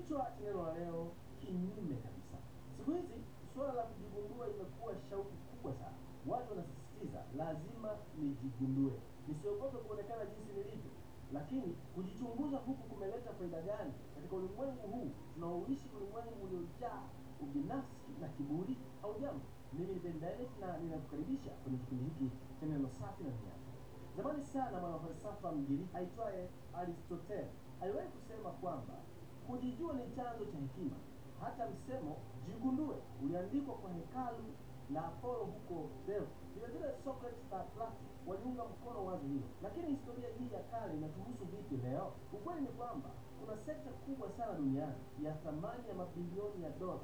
Kichwa cha neno la leo, kinyume kabisa. Siku hizi suala la kujigundua limekuwa shauku kubwa sana. Watu wanasisitiza lazima nijigundue, nisiogope kuonekana jinsi nilivyo. Lakini kujichunguza huku kumeleta faida gani katika ulimwengu huu tunaoishi, ulimwengu uliojaa ubinafsi na kiburi? Au jambo, mimi ni Ben Dynamite na ninakukaribisha kwenye kipindi hiki cha neno safi na lenye afya. Zamani sana mwanafalsafa Mgiriki aitwaye Aristotle aliwahi kusema kwamba kujijua ni chanzo cha hekima. Hata msemo jigundue uliandikwa kwa hekalu la Apollo huko Delphi. Vile vile Socrates na Plato waliunga mkono wazo hilo. Lakini historia hii ya kale inatuhusu vipi leo? Ukweli ni kwamba kuna sekta kubwa sana duniani ya thamani ya mabilioni ya dola